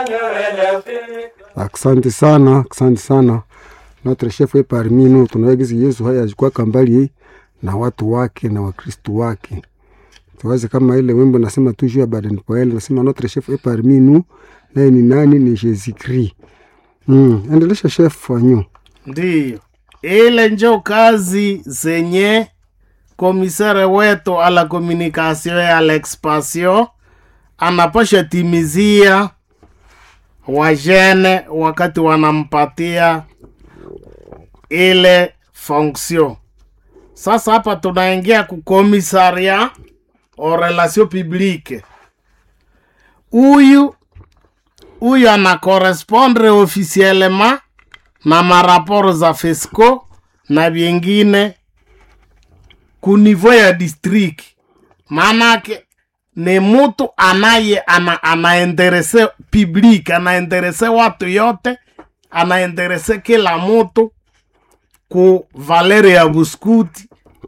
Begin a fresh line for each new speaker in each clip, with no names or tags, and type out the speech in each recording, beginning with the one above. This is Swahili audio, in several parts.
Asante sana, asante sana. Notre chef est parmi nous. Tunawagizi Yesu haya alikuwa mbali na watu wake na Wakristo wake. Tuwaze kama ile wimbo nasema tu juu ya Baden Powell nasema notre chef est parmi nous. Naye ni nani? Ni Jésus Christ. Mm, endelesha chef wanyu.
Ndiyo, ile njo kazi zenye komisare wetu ala komunikasio ya l'expansion anapasha timizia wajene wakati wanampatia ile fonction. Sasa hapa tunaingia kukomisaria o relation publique. Huyu huyu ana correspondre officiellement na maraporo za FESCO na vyengine ku niveau ya district. Maanake ni mutu anaye ana, anaenderese public anaenderese watu yote anaenderese kila mutu ku valere ya buskuti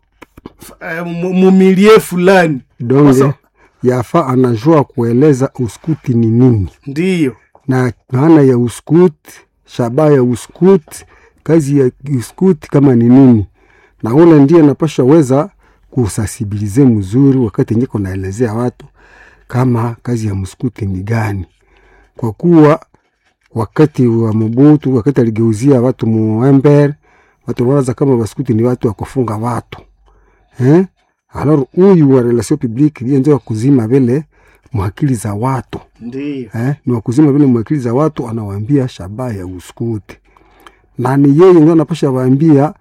eh, mu- mumilie fulani
Donge
Sasa-
yafa anajua kueleza uskuti ni nini
ndiyo
na maana ya uskuti, shabaha ya uskuti, kazi ya uskuti kama ni nini, na ule ndiye napasha weza kusasibilize mzuri wakati njiko naelezea watu kama kazi ya mskuti ni gani, kwa kuwa wakati wa Mobutu, wakati aligeuzia watu muember, watu waza kama baskuti ni watu wa kufunga watu eh? Alors huyu wa relation publique ndiye ndio wa kuzima vile mwakili za watu
ndiyo
eh, ni wakuzima vile mwakili za watu, anawaambia shabaha ya uskuti, na ni yeye ndio anapasha waambia.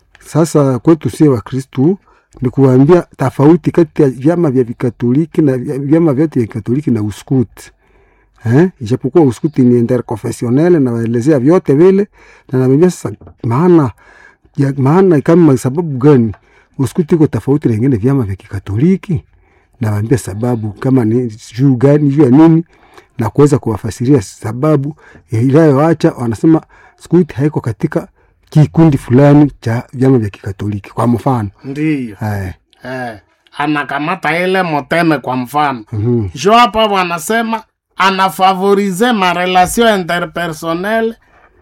Sasa kwetu sie Wakristu ni kuwaambia tofauti kati ya vyama vya vikatoliki na vya- vyama vyote vya kikatoliki na uskuti eh, ijapokuwa uskuti ni interconfessionnel na waelezea vyote vile, na naambia sasa maana ya maana kama sababu gani uskuti iko tofauti na ingine vyama vya kikatoliki nawaambia sababu kama ni juu gani juu ya nini na kuweza kuwafasiria sababu inayoacha wanasema skuti haiko katika kikundi fulani cha vyama vya kikatoliki kwa mfano
ndiyo
eh,
eh, anakamata ile moteme kwa mfano
mhm,
jo hapa wanasema anafavorize marelation interpersonnel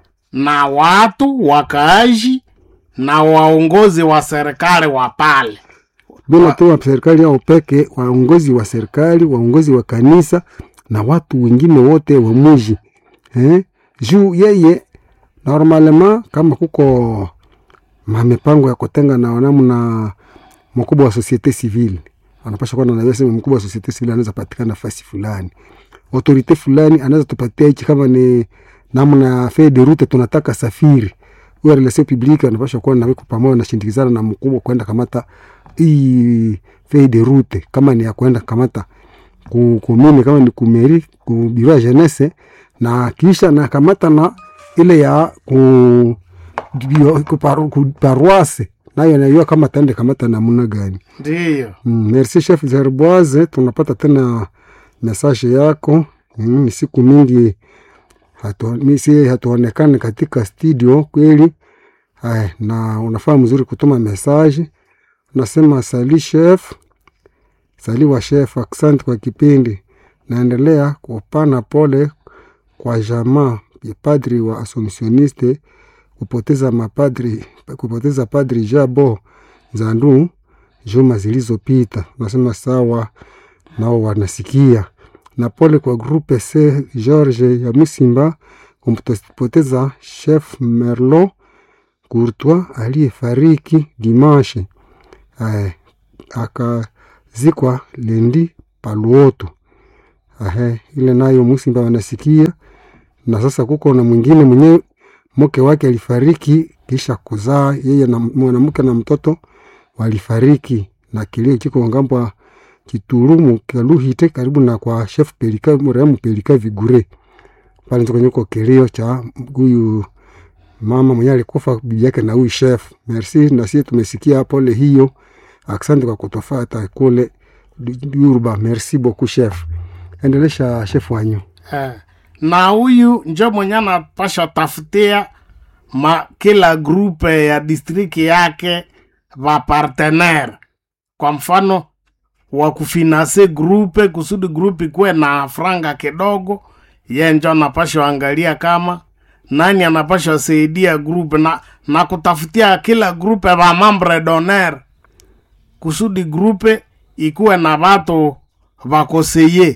na watu wakaaji na waongozi wa serikali wa pale
bila tu wa serikali au peke, waongozi wa serikali, waongozi wa kanisa na watu wengine wote wa muji eh, juu yeye normalement kama kuko mamipango ya kutenga na namna mkubwa wa societe civile anapasha kuwa na sema mkubwa wa societe civile anaweza patikana nafasi fulani, autorite fulani anaweza tupatia hichi, kama ni namna feuille de route tunataka safiri, huyo relation publique anapasha kuwa na wiko pamoja na shindikizana na mkubwa kwenda kamata hii feuille de route, kama ni ya kwenda kamata ku kumini, kama ni kumeri ku biro ya jeunesse, na kisha na kamata na ile ya ku bio- ku paru- ku paroisse nayo najua kama tende kamata namna gani.
ndiyo
Mm, merci chef Zerboise, tunapata tena message yako. Mm, ni siku mingi hatu, misi hatuonekane katika studio kweli. Ay, na unafaa mzuri kutuma message. Unasema sali chef, sali wa chef, asante kwa kipindi. Naendelea kupana pole kwa jamaa ya padri wa Assumptioniste kupoteza mapadri kupoteza padri Jabo Zandu juma zilizopita. Nasema sawa, nao wanasikia. Na pole kwa grupe C George ya Misimba kumpoteza chef Merlot Courtois aliyefariki dimanche, eh, akazikwa lendi Paluoto. Ahe, ile nayo Musimba wanasikia. Na sasa kuko na mwingine mwenyewe mke wake alifariki kisha kuzaa yeye na mwanamke na mtoto walifariki, na kilio kiko ngambo Kiturumu Kaluhite, karibu na kwa chef Pelika marehemu Pelika Vigure pale ndio kwenye kilio cha huyu mama mwenye alikufa bibi yake na huyu chef. Merci, na sisi tumesikia pole hiyo. Asante kwa kutofata kule Durba. Merci beaucoup chef. Endelesha chef wanyu.
eh. na huyu njo mwenye anapasha tafutia ma kila grupe ya distriki yake va partenaire kwa mfano wa kufinanse grupe kusudi grupe ikuwe na franga kidogo ye njo anapashwa angalia kama nani anapashwa saidia group na, na kutafutia kila grupe va mambre doner kusudi grupe ikuwe na vatu vakoseye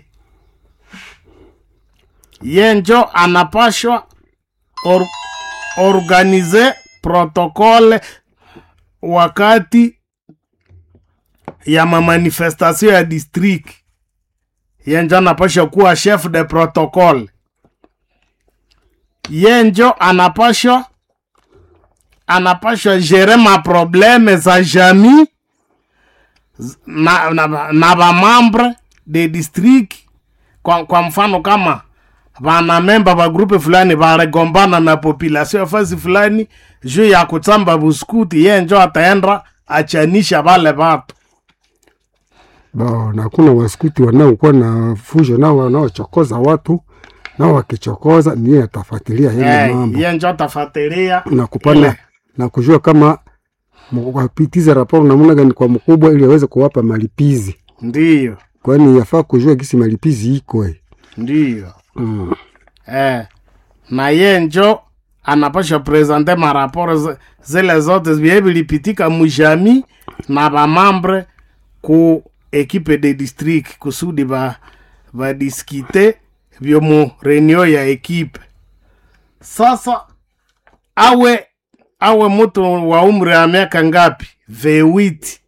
ye njo anapashwa or, organize protokole wakati ya mamanifestation ya district ye njo anapasha kuwa chef de protocole ye njo anapashwa anapashwa gere maprobleme za jamii z- na, na, na vamambre de district kwa, kwa mfano kama vanamemba va grupe fulani varegombana na population ya fasi fulani juu ya kutsamba buskuti ye njo ataenda achanisha vale vatu
Bo, na kuna waskuti wanaokuwa na fujo nao wanaochokoza watu nao wakichokoza niye atafuatilia yale
Eh,
mambo
ye njo atafatilia
na kupana
ile.
na kujua kama mu- wapitize raporo namna gani kwa mkubwa ili aweze kuwapa malipizi,
ndiyo
kwani yafaa kujua gisi malipizi iko eh.
ndiyo
mm.
eh, na ye njo anapasha presente maraporo zi- zile zote vye vilipitika mujami na vamambre ku ekipe de district kusudi va vadiskite vyo mu reunio ya ekipe sasa awe awe mutu wa umri ya miaka ngapi vewiti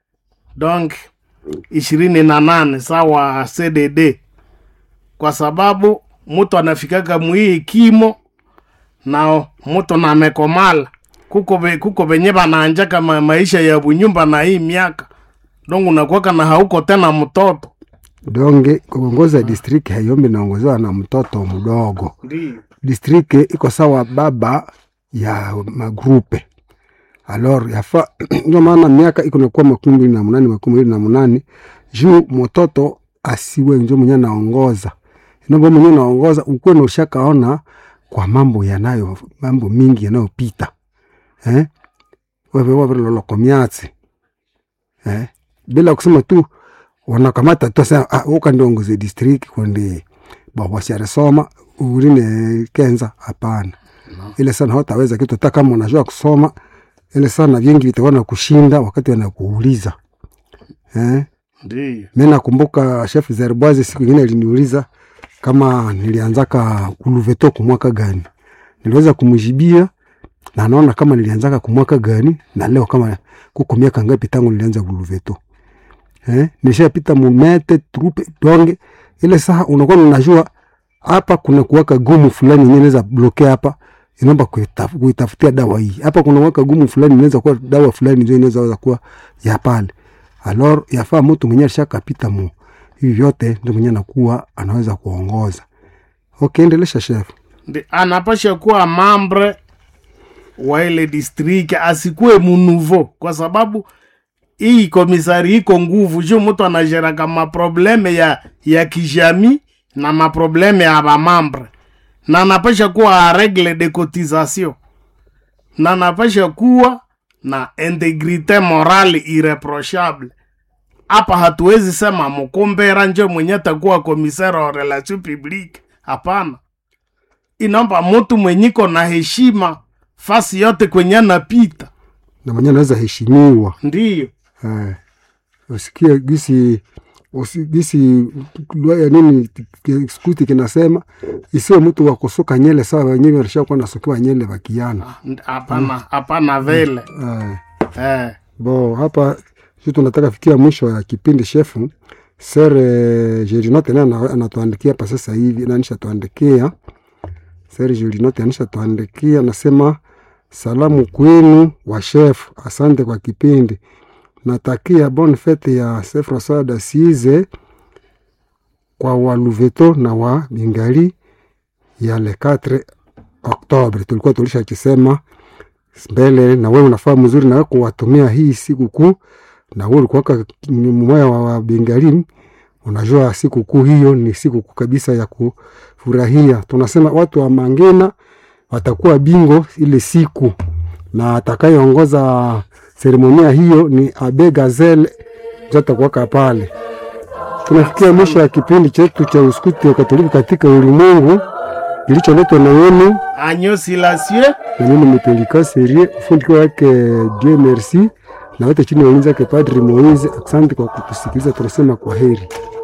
donc ishirini na nane sawa cdd kwa sababu mtu anafikaka mwii kimo na mtu namekomala kuko be, kuko venye vanaanjaka ma, maisha ya bunyumba na hii miaka dongu nakwaka na hauko tena mtoto
Donge kuongoza district hayombi naongozewa na mtoto mdogo.
ndio
District iko sawa baba ya magrupe alor yafa ndio maana miaka iko nakuwa makumi mbili na munane makumi mbili na munane juu mtoto asiwe njo mwenye naongoza nombo mwenye naongoza ukuwe na ushakaona kwa mambo yanayo mambo mingi yanayopita eh? wewe wewe loloko miatsi eh? bila kusema tu wanakamata tu sasa ah, uka ndiongoze district kundi bawasharesoma urine kenza hapana ile sana hawataweza kitu hata kama unajua kusoma ile sana vingi vitakuwa na kushinda wakati wanakuuliza eh?
ndio
mi nakumbuka chef zerboise siku ingine aliniuliza kama nilianzaka kuluveto kumwaka gani niliweza kumjibia na naona kama nilianzaka kumwaka gani na leo kama kuko miaka ngapi tangu nilianza kuluveto eh? nishapita mumete trupe donge ile saa unakuwa unajua hapa kuna kuwaka gumu fulani yenyewe inaweza blokea hapa inaomba kuitaf- kuitafutia dawa hii hapa kuna waka gumu fulani inaweza kuwa dawa fulani ndio inaweza weza kuwa ya pale alor yafaa mtu mwenyewe alishakapita mu hivi vyote ndio mwenyewe anakuwa anaweza kuongoza okay endelesha chef
Ndi- anapasha kuwa mambre wa ile district asikuwe munuvo kwa sababu hii komisari iko nguvu juu mtu anajeraka maprobleme ya, ya kijami na maprobleme ya bamambre na anapasha kuwa a regle de cotisation na anapasha kuwa na integrite morale irreprochable hapa hatuwezi sema mkumbera njo mwenye takuwa komisari wa relation publique hapana inaomba mtu mwenyiko na heshima fasi yote kwenye anapita
na mwenyewe anaweza heshimiwa
ndiyo
eh, usikie gisi usi- gisi lwa ya nini ki- skuti kinasema isiwe mtu wa kusuka nyele sawa wenyewe walishakuwa nasukiwa nyele wakiana
Ndi- hapana hapana vile
eh.
eh,
bo hapa si tunataka fikia mwisho ya kipindi shefu sere jerinote naye ana- anatuandikia hapa sasa hivi nanisha tuandikia sere jerinote anisha tuandikia nasema salamu kwenu wa chef asante kwa kipindi natakia bon fete ya se françois dasize kwa waluveto na wa bingali ya le 4 oktobre tulikuwa tulisha kisema mbele na wewe unafaa mzuri na wewe kuwatumia hii siku kuu na wewe ulikuwaka mmoja wa wa Bengali, unajua siku kuu hiyo ni siku kuu kabisa ya kufurahia. Tunasema watu wa Mangena watakuwa bingo ile siku, na atakayeongoza seremonia hiyo ni Abe Gazelle, ndio atakuwaka pale. tunafikia mwisho ya kipindi chetu cha uskuti wa Katoliki katika ulimwengu kilicholetwa na wenu
Agneau Silencieux
na mimi Mipelika Serie, ufundi wake Dieu merci, na wote chini ya ulinzi wake Padri Moise. Asante kwa kutusikiliza, tunasema kwa heri.